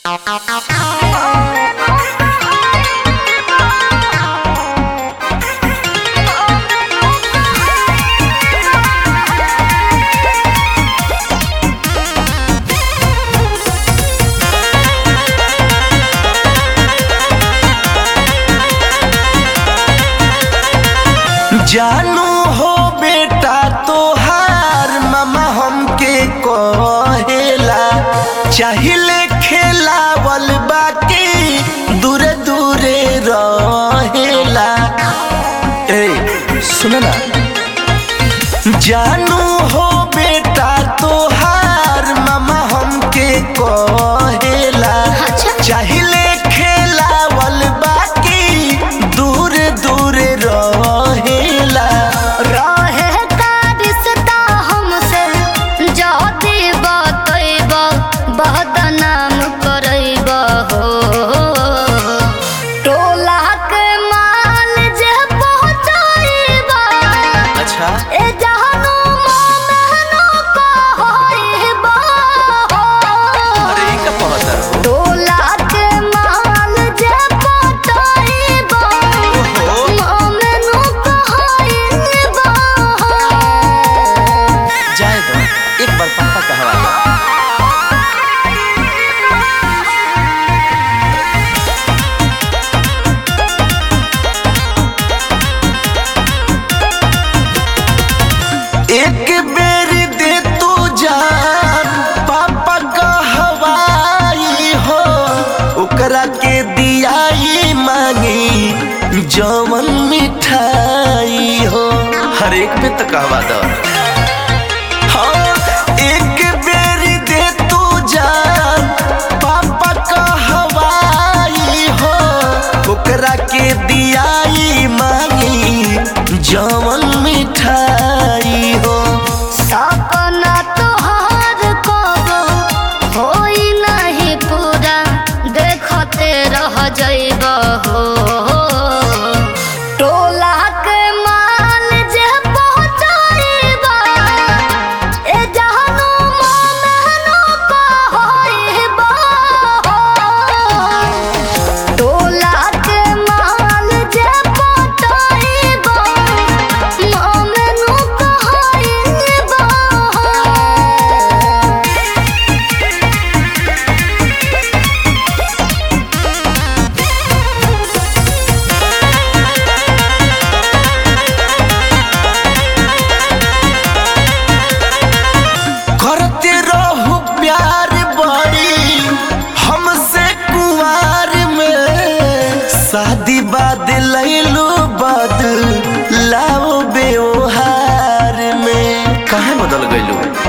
जानू हो बेटा तोहार मामा हमके कहेला चाहिले खेलावल बाकी दूरे दूरे रहेला ए सुन ना जानू हो बेटा तोहार मामा हमके कहेला अच्छा। चाहिले खेलावल बाकी दूर दूर रहेला रहे का रिश्ता हमसे जदी बतैब बदनाम करैब हो टोला के माल जे पहुँचैब अच्छा ए जहनु मोमेनु कहैब अरे ई का पहतर हो टोला के माल जे पहुँचैब ओहो मोमेनु कहैब जाए दो एक बार पापा का हवाला एक बेर दे तू जान पापा का हवाई हो ओकरा के दियाई मांगी जवन मिठाई हो हर एक पे तो कहवा दो हाँ, एक बेर दे तू जान पापा का हवाई हो ओकरा के दियाई मांगी जवन मिठाई हो सपना तोहार कबो होई नहीं पूरा देखते रह जइब हो टोला के माल जे पहुँचैब ए जहनु मोमेनु कहैब टोला के माल जे पहुँचैब मोमेनु कहैब करते रहू प्यार बड़ी हमसे कुंवार में शादी बाद लैलू बद लाओ व्यवहार में कहाँ बदल गईलू